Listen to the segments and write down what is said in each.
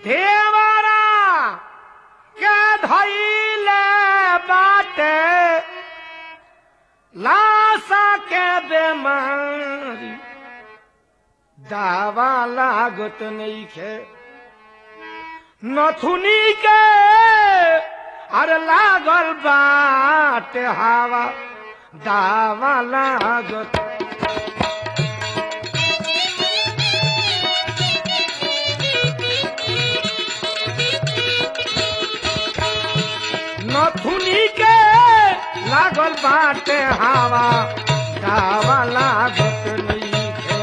देवरा के धैले बाटे लाशा के बेमारी दावा लागत नइखे नथुनी के अरे लागल बाटे हवा दावा लागत नथुनी के लागल बाटे हवा दावा लागत नइखे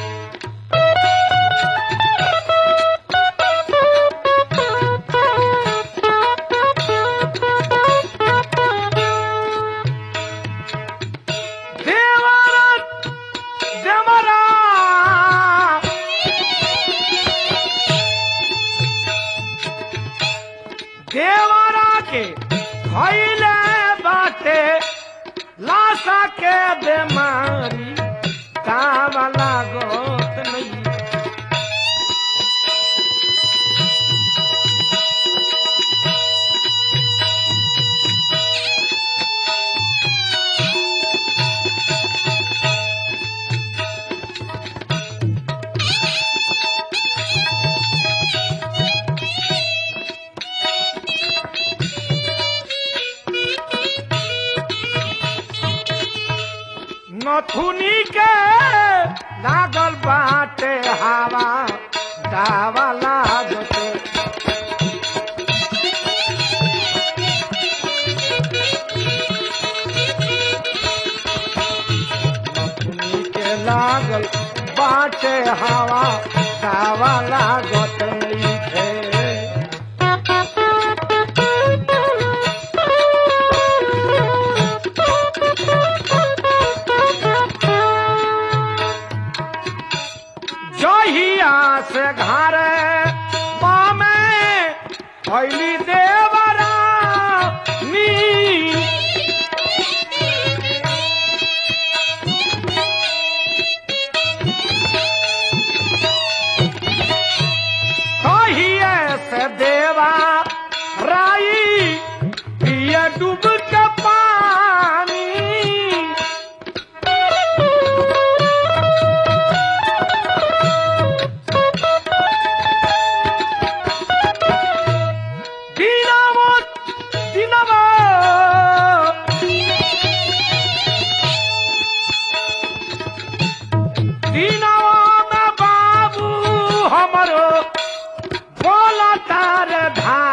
देवरत देवरा देवरा के खैले बाटे लाशा के बेमारी दावा लागत नहीं नथुनी के लागल बाटे हवा दावा लागते नथुनी के लागल बाटे हवा दावा लागत नइखे जहिया से घर पामे भैली देवरा नी कहिए से देवा राई पिए डूब के पानी dinamo dinamo dinamo में बाबू हमरो बोला तार धान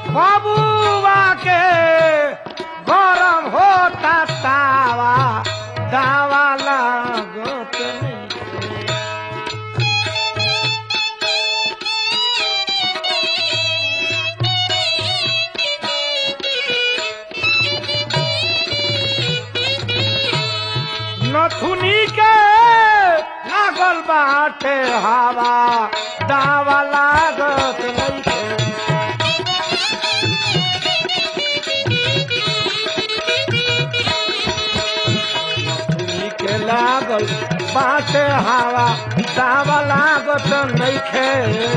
बाबूआ के गरम होता तावा दावा लागत नइखे। नथुनी के लागल बाटे हवा दावा लागत नइखे नथुनी के लागल बाटे हवा दावा लागत नइखे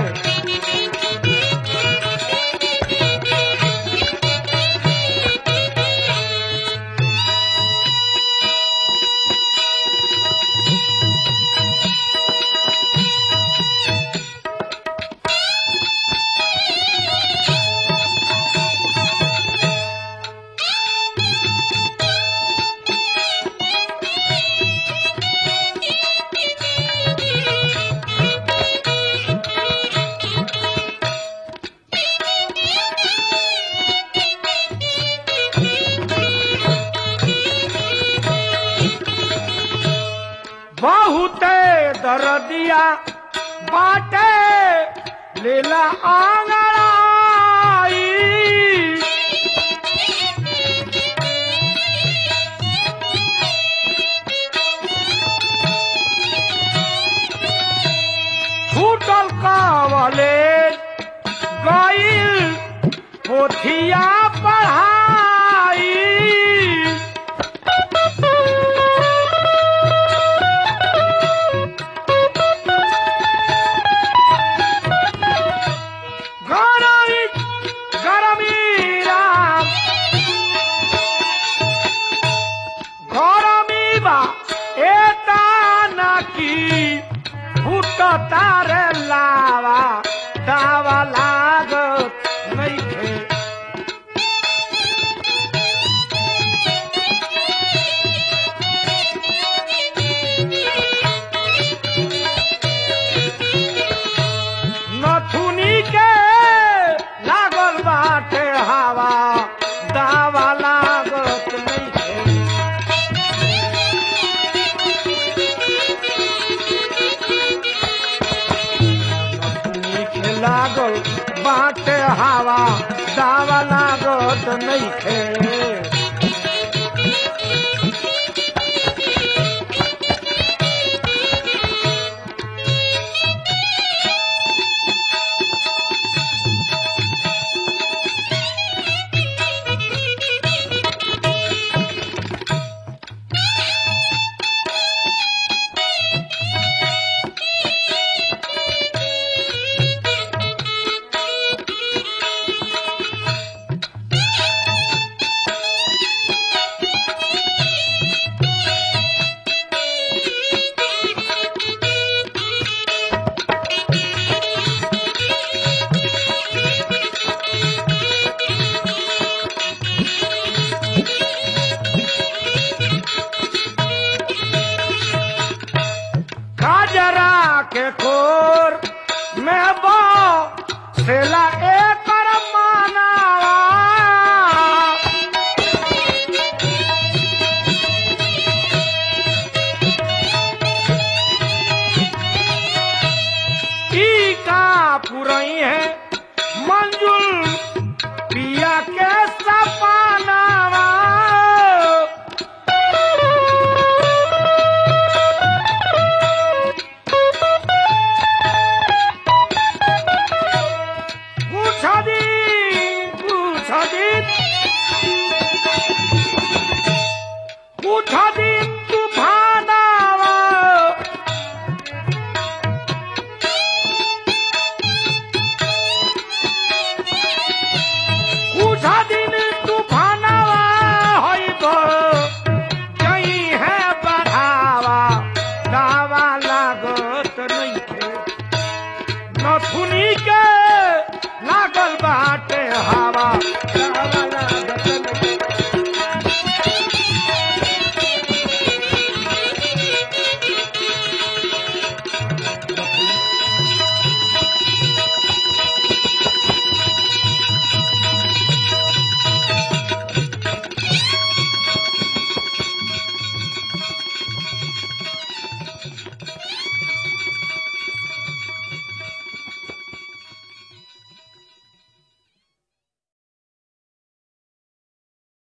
बहुते दरदिया बाटे लीला आंगड़ाई छूटल कावले गईल पोथिया पढ़ाई गरमी गरमी राम गरमी बा एता नाकी फुट तारे लावा दावा लागत नइखे नथुनी के लागल बाटे हवा दावा लागत नइखे नथुनी के लागल बाटे हवा दावा लागत नइखे काजरा के कोर में बो सेला एकर मानावा ई का पुरई है मंजुल पिया के सपनावा पूछा दी पूछा दी पूछा दी तूफानावा पूछा दिन तूफानावा होइब कहीं है बढ़ावा दावा लागत नइखे नथुनी के लागल बाटे हवा दावा लागत